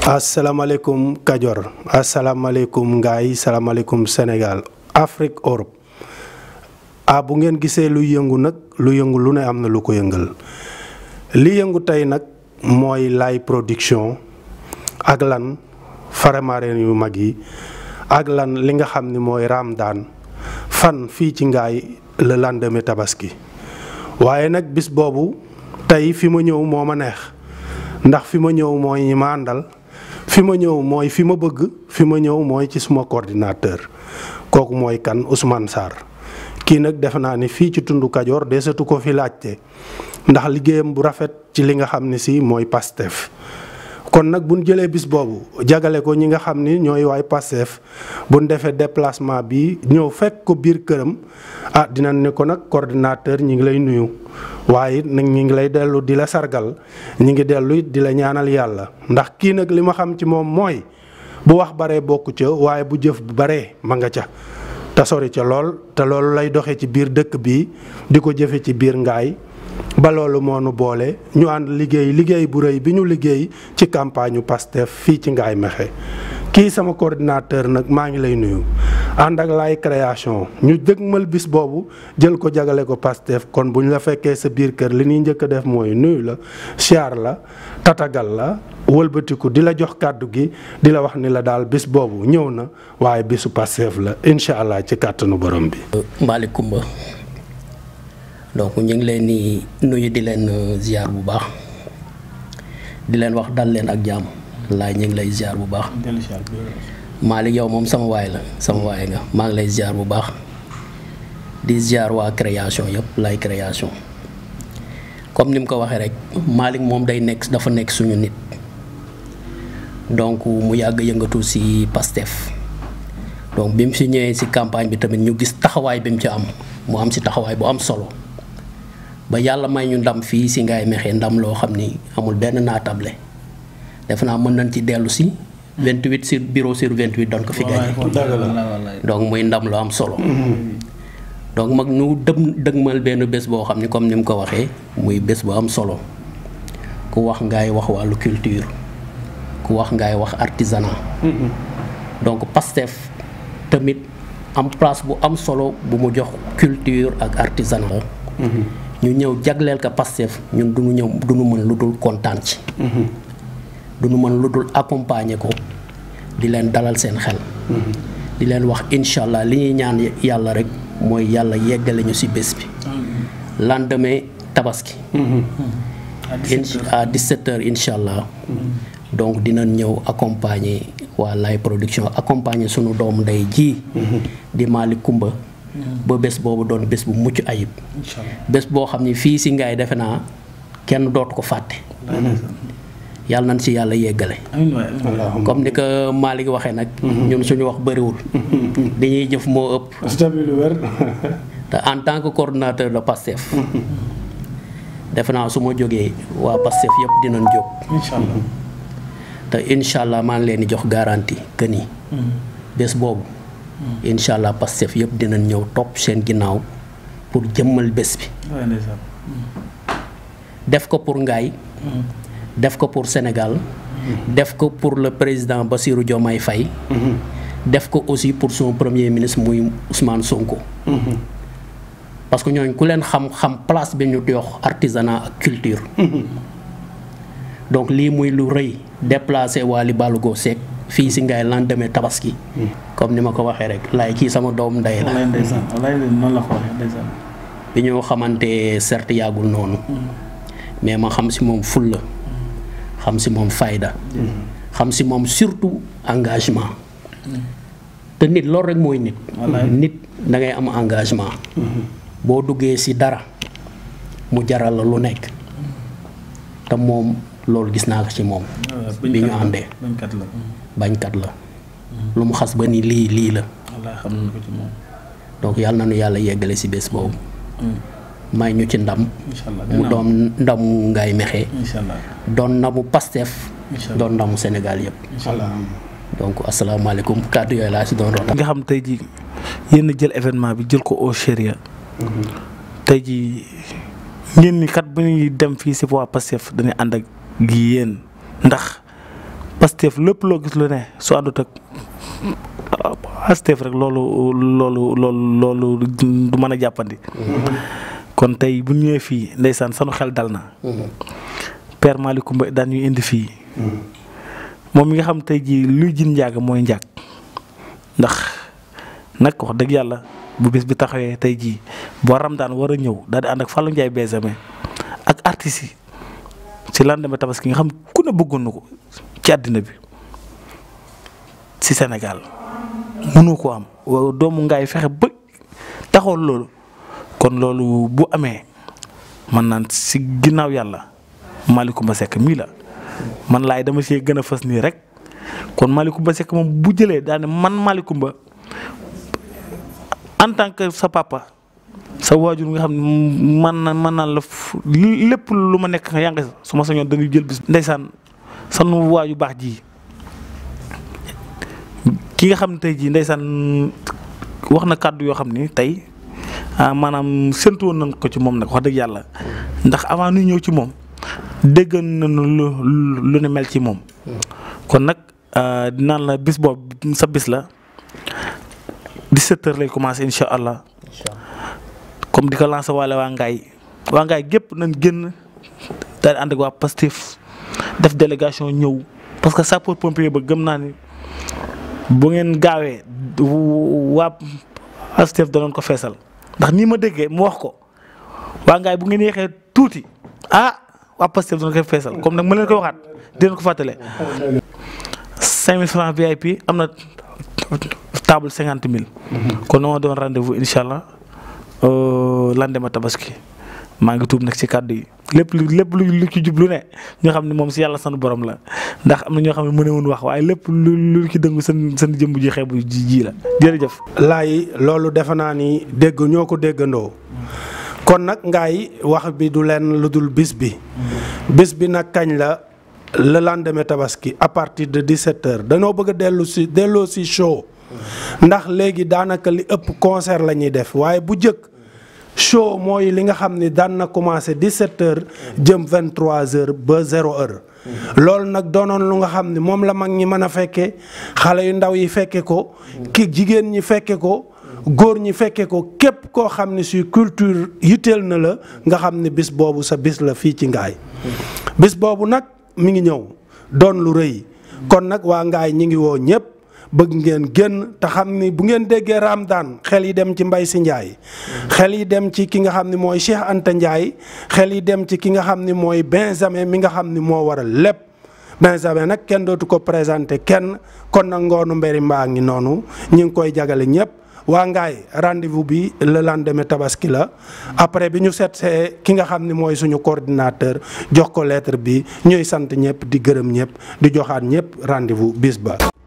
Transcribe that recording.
asalaamaaleykum Kajoor asalaamaaleykum Ngaay salaamaaleykum Sénégal Afrique Europe ah bu ngeen gisee lu yëngu nag lu yëngu lu ne am na lu ko yëngal li yëngu tey nag mooy Laye Production ak lan Faramareen yu mag yi ak lan li nga xam ni mooy Ramadaan fan fii ci Ngaay le lendemain tabaski waaye nag bis boobu tey fi ma ñëw moo ma neex ndax fi ma ñëw mooy ñi ma àndal fi ma ñëw mooy fi ma bëgg fi ma ñëw mooy ci suma coordinateur kooku mooy kan Ousmane Sarr kii nag defe naa ni fii ci tundu Kajoor desatu ko fi laajte ndax liggéeyam bu rafet ci li nga xam ne si mooy Pastef kon nag bu ñu jëlee bis boobu jagale ko ñi nga xam ni ñooy waay Pastef bu ñu defee déplacement bi ñëw fekk ko biir këram ah dinañ ne ko nag coordinateur ñi ngi lay nuyu waaye it nag ñi ngi lay dellu di la sargal ñi ngi dellu it di la ñaanal yàlla ndax kii nag li ma xam ci moom mooy bu wax baree bokku ca waaye bu jëf bu baree ma nga ca te sori ca lool te loolu lay doxee ci biir dëkk bi di ko jëfe ci biir ngaay ba loolu moo nu boole ñu ànd liggéey liggéey bu rëy bi ñu liggéey ci campagne Pastef fii ci Ngaye Mékhé kii sama coordinateur nag maa ngi lay nuyu ànd ak Laye création ñu dëgmal bis boobu jël ko jagale ko Pastef kon bu ñu la fekkee sa biir kër li ñuy njëkk a def mooy nuyu la siyaar la tatagal la wëlbatiku di la jox kàddu gi di la wax ni la daal bis boobu ñëw na waaye bisu Pastef la incha allah ci kàttanu borom bi. Malick Coumba donc ñu ngi leen di nuyu di leen ziar bu baax di leen wax dal leen ak jàmm laay ñu ngi lay ziar bu baax Malick yow moom sama waay la sama waay nga maa ngi lay ziar bu baax di ziar waa création yëpp lay création comme ni mu ko waxee rek Malick moom day nekk dafa nekk suñu nit donc mu yàgg yëngatu ci Pastef donc bi mu si ñëwee ci campagne bi tamit ñu gis taxawaay bi mu ci am mu am ci taxawaay bu am solo ba yàlla may ñu ndam fii ci Ngaye Mékhé ndam loo xam ni amul benn naatable def naa mën nañ ci dellu si. 28 sur bureau sur 28 doon ko fi gagné. donc muy ndam lu am solo. donc mag ñu dëm dëgmal benn bés boo xam ni comme ni mu ko waxee muy bés bu am solo ku wax Ngaye wax wàllu culture ku wax Ngaye wax artisanat. donc Pastef tamit am place bu am solo bu mu jox culture ak artisanat. ñu ñëw jagleel ko Pastef ñun du ñu ñëw du ñu mën lu dul kontaan ci. du ñu mën lu dul accompagner ko di leen dalal seen xel. di leen wax incha allah li ñuy ñaan yàlla rek mooy yàlla yeggale ñu ci bés bi. lendemain tabaski. à 17h incha allah. donc dinañ ñëw accompagner waa Laye production accompagner sunu doomu ndey ji. di Malick Coumba. ba bés boobu doon bés bu mucc ayib. bés boo xam ni fii ci Ngaye defe naa kenn dootu ko fàtte. yàlla nañ ci yàlla yeggale. comme ni ko Malick waxee nag. ñun suñu wax bëriwul. dañuy jëf moo ëpp. te en tant que coordonnateur de Pastef. defe naa su ma jógee waa Pastef yëpp dinañ jóg. incha allah te incha allah maa ngi leen di jox garantie que ni. bés boobu. incha allah Pastef yëpp dinañ ñëw topp seen ginnaaw pour jëmmal bés bi. def ko pour Ngaye. def ko pour Sénégal. def ko pour le président Bassirou Diomaye Faye. def ko aussi pour son premier ministre muy Ousmane Sonko. parce que ñooñ ku leen xam-xam place bi ñu jox artisanat ak culture. donc lii muy lu rëy déplacé Waly Ballago Seck fii si Ngaye lendemain tabaski. comme ni ma ko waxee rek laay kii sama doom ndey la. wallaay ndeysaan wallaay noonu la ko waxee ndeysaan bi ñu xamante certes yàggul noonu. mais ma xam si moom fulla xam si moom fayda. xam si moom surtout engagement. te nit loolu rek mooy nit. nit da ngay am engagement. boo duggee si dara mu jaral la lu nekk te moom loolu gis naa ko ci moom. bi ñu àndee bañkat la bañkat la. lu mu xas ba ni lii lii la. wallaay xam nañu ko ci moom donc yàlla na nu yàlla yeggale si bés boobu. may ñu ci ndam. incha allah mu doon ndamu Ngaye Mékhé. incha allah doon ndamu Pastef. incha allah doon ndamu Sénégal yëpp. incha allah donc asalaamaaleykum kàddu yooyu laa si doon rotal. nga xam tey jii yéen a jël événement bi jël ko au sérieux tey jii ngeen ni kat bu ñuy dem fii si waa Pastef dañuy ànd ak gi yéen ndax Pastef lépp loo gis lu ne su àndut ak Pastef rek loolu loolu loolu loolu du mën a jàppandi. kon tey bu ñëwee fii ndeysaan sanu xel dal na. Père Malick Coumba daan ñuy indi fii. moom mi nga xam tey jii luy jin njaag mooy njaag ndax nag wax dëgg yàlla bu bés bi taxawee tey jii boo Ramadaan war a ñëw daal di ànd ak Fallou Ndiaye Benjamin ak artistes yi ci lendemain tabaski nga xam ku ne bëggoon na ko ci àddina bi ci Sénégal mënu ko am doomu ngaay fexe ba taxawal loolu kon loolu bu amee man naan ci ginnaaw yàlla Malick Coumba Seck mii la man laay dama see gën a fës nii rek kon Malick Coumba Seck moom bu jëlee daane man Malick Coumba en tant que sa papa sa waajur nga xam ne man na man naan la lépp lu ma nekk yaa ngi su ma sañoon dañuy jël bis ndeysaan sanu waaju baax ji ki nga xam ne tey jii ndeysaan wax na kàddu yoo xam ni tey maanaam séntu woon nañ ko ci moom nag wax dëgg yàlla ndax avant nuy ñëw ci moom dégg nañu lu lu ne mel ci moom kon nag dinaan la bis boobu sa bis la 17 heures lay commencé incha allah comme di ko lancé waale waa Ngaye waa Ngaye gépp nañ génn daal di ànd ak waa Pastef def délégation ñëw parce que sapeur pompier ba gëm naa ni bu ngeen gaawee waa Pastef danoon ko feesal ndax nii ma déggee mu wax ko waa Ngaye bu ngeen yéexee tuuti ah waa Pastef danoon ko feesal comme nag ma leen koy waxaat di leen ko fàttale 5000 francs VIP am na table 50 000. kon noo doon rendez-vous incha allah lendemain tabaski maa ngi tuub nag ci kàddu yi lépp lu lépp lu lu ci jublu ne ñoo xam ne moom si yàlla sanu borom la ndax am na ñoo xam ne mënewuñ wax waaye lépp lu lu ci dëngu seen seen jëmb ji xeebu ji ji la jërëjëf. laay loolu defe naa ni dégg ñoo ko déggandoo kon nag ngaay wax bi du leen lu dul bis bi bis bi nag kañ la le lendemain tabaski à partir de 17h dañoo bëgg a dellu si delloo si show ndax léegi daanaka li ëpp concert la ñuy def waaye bu jëkk show mooy li nga xam ni daan na commencé 17h jëm 23h ba 0h. loolu nag doonoon lu nga xam ni moom la mag ñi mën a fekkee xale yu ndaw yi fekke ko ki jigéen ñi fekke ko góor ñi fekke ko képp koo xam ni si culture yitteel na la nga xam ni bis boobu sa bis la fii ci ngaay bis boobu nag mi ngi ñëw doon lu rëy kon nag waa ngaay ñi ngi woo ñëpp bëgg ngeen génn te xam ni bu ngeen déggee Ramadaan xel yi dem ci Mbay Si Njaay xel yi dem ci ki nga xam ni mooy Cheikh Anta Njaay xel yi dem ci ki nga xam ni mooy Benjamin mi nga xam ni moo waral lépp Benjamin nag kenn dootu ko présenté kenn kon nag ngoonu mberi mbaa ngi noonu ñi ngi koy jagale ñëpp waa ngaay rendez-vous bi le lendemain tabaski la après bi ñu seetsee ki nga xam ni mooy suñu coordinateur jox ko lettre bi ñuy sant ñëpp di gërëm ñëpp di joxaat ñëpp rendez-vous bis ba